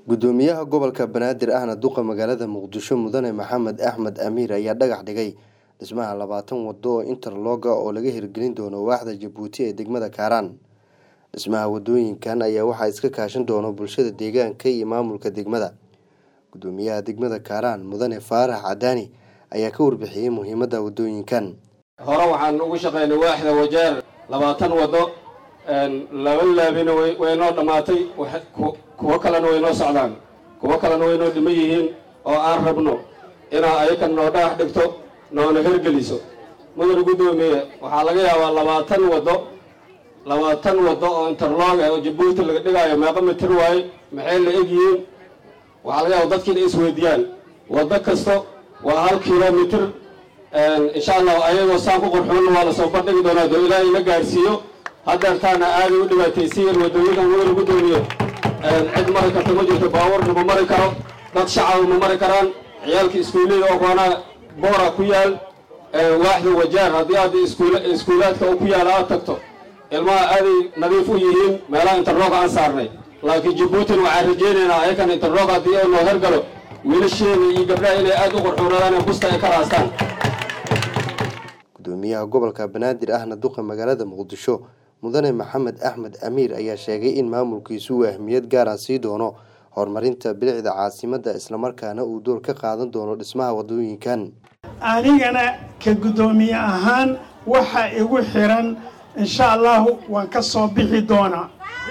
gudoomiyaha gobolka banaadir ahna duqa magaalada muqdisho mudane maxamed axmed amiir ayaa dhagax dhigay dhismaha labaatan wado oo interloga oo laga hirgelin doono waaxda jabuuti ee degmada kaaraan dhismaha wadooyinkan ayaa waxaa iska kaashan doono bulshada deegaanka iyo maamulka degmada gudoomiyaha degmada kaaraan mudane faarax cadaani ayaa ka warbixiyey muhiimada wadooyinkan hore waxaan ugu shaqaynay waaxda wajeer labaatan wado laba laabina way noo dhammaatay kuwo kalena way noo socdaan kuwo kalena way noo dhiman yihiin oo aan rabno inaa ayakan noo dhagax dhigto noona hergeliso mudane guddoomiye waxaa laga yaabaa labaatan wado labaatan wado oo interlog ah oo jabuuti laga dhigaayo meeqa mitir waaye maxay la egyihiin waxaa laga yaaba dadki inay isweydiiyaan wado kasto waa hal kilomitir insha allah ayagoo saan ku qurxoonna waa lasoo bandhigi doonaa doo ilaahay ina gaarsiiyo haddeertaana aaday u dhibaataysiyan wadooyinkan mudane guddoomiye cid mari karta ma jirto baabuurna ma mari karo dad shacaba ma mari karaan ciyaalka iskuullada oo koonaa boora ku yaal waaxda wajaar haddii aad iskuulaadka ku yaala aad tagto ilmaha aaday nadiif u yihiin meelaha interlog aan saarnay laakiin jabuutina waxaan rajeynaynaa ayakan interlog haddii ay noo hergalo wiilasheena iyo gabdhaha inay aada u qurxuunadaan ee busta ay ka raastaan gudoomiyaha gobolka banaadir ahna duqa magaalada muqdisho mudane maxamed axmed amiir ayaa sheegay in maamulkiisu uu ahmiyad gaara sii doono horumarinta bilicda caasimadda islamarkaana uu door ka qaadan doono dhismaha wadooyinkan anigana ka guddoomiye ahaan waxa igu xiran insha allahu waan ka soo bixi doonaa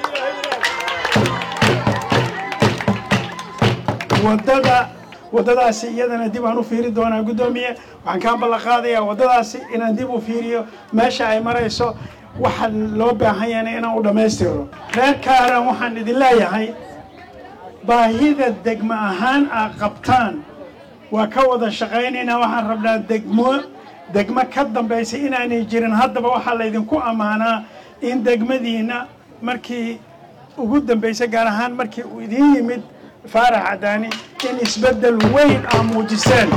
wadada waddadaasi iyadana dib aan u fiiri doonaa guddoomiye waxaan kaa ballan qaadayaa waddadaasi inaan dib u fiiriyo meesha ay marayso waxa loo baahan yahana inaan u dhammaystiro reer kaaran waxaan idin leeyahay baahida degmo ahaan aad qabtaan waa ka wada shaqaynaynaa waxaan rabnaa degmo degmo ka dambaysa inaanay jirin haddaba waxaa laydinku ammaanaa in degmadiina markii ugu dambaysa gaar ahaan markii uu idiin yimid faarax cadaani in isbeddel weyn aa muujiseen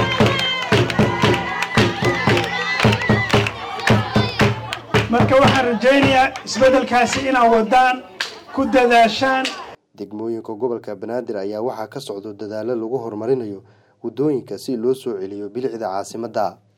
marka waxaan rajaynayaa isbeddelkaasi inaad waddaan ku dadaashaan degmooyinka gobolka banaadir ayaa waxaa ka socdo dadaalo lagu horumarinayo waddooyinka si loo soo celiyo bilicda caasimadda